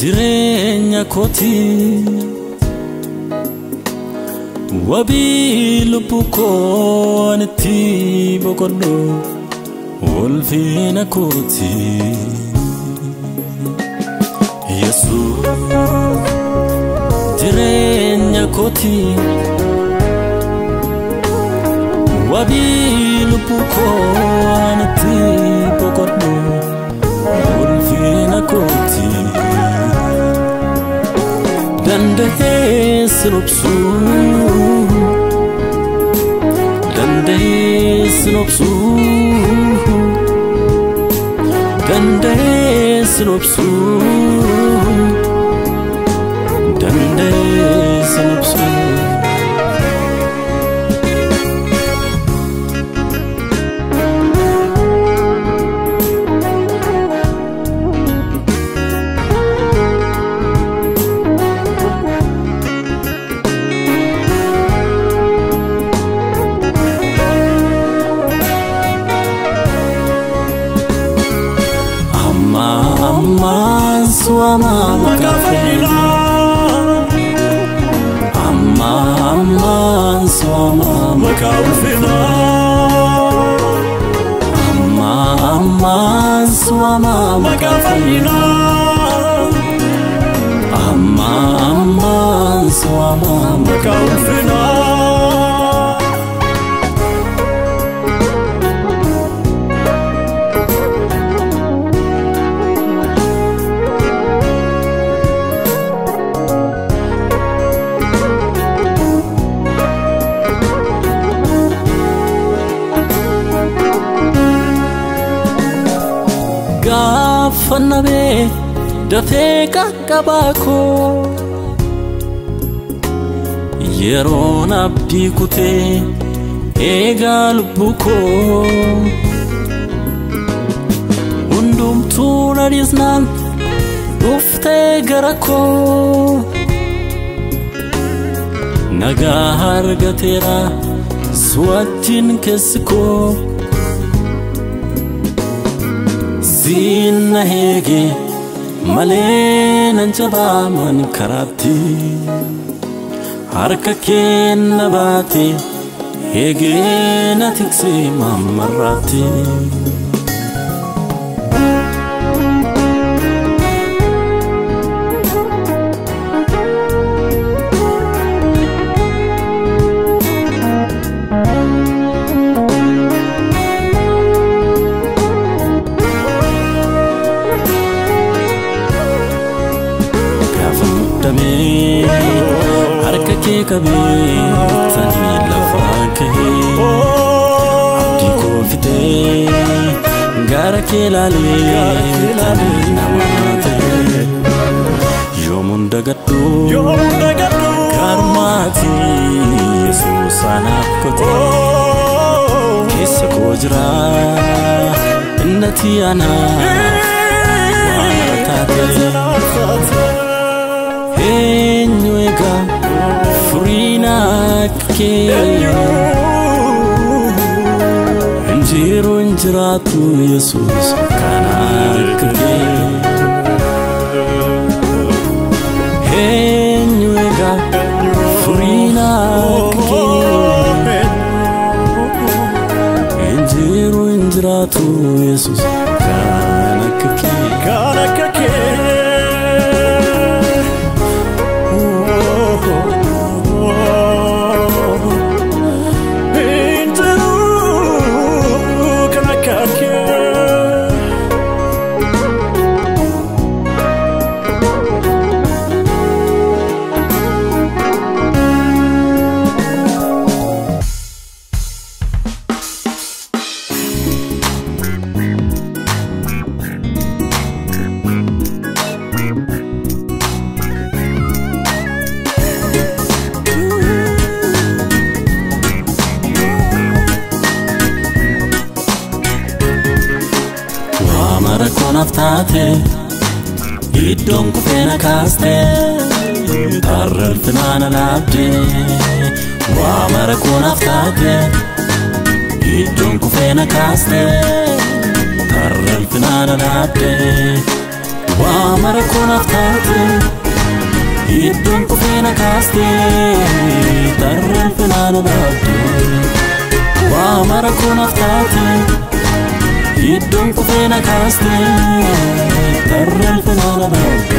jireenya kooti wabii lubbuu koo itti boqodhu ulfina kooti yesuus jireenya kooti wabii lubbuu koo itti boqodhu ulfina kooti danda'ee sinobsuu danda'ee sinobsuu danda'ee sinobsuu danda'ee sinobsuu. ammaan suama makafeena amma ammaan suama makafeena amma ammaan suama makafeena amma ammaan suama makafeena. gaafannabee dafee qaqqabaa koo yeroon abdii kutee eegaa lubbuu koo hundumtuu nadhiisnaan dhuftee gara koo nagaa argateera su'atiin keessi koo. Siinna heege malee nan jabaaman karaatti harka keenna baate heegee na tiksee mammarraatti. damee harka kee qabee tanii lafaa kahee abdii koo fitee gara kee laalee tanii namaa ta'e yoomuun dagadhu garmaati yesuus anaaf kotee keessa koo jira innati anaaf waan taatee. eenyu egaa furiina kee injiru injiraatu yesus kana akka kee eenyu egaa furiina kee injiru injiraatu yesus kana akka kee Kana kake Kana kake Waamara koonaaf taate iddoon kufee na kaaste tarrelfinaan alaabde Waamara koonaaf taate iddoon kufee na kaaste tarrelfinaan alaabde waa mara koonaaf taate iddoon kufeena kaaste tarreen finaana dhaabde waa mara koonaaf taate iddoon kufeena kaaste tarreen finaana dhaabde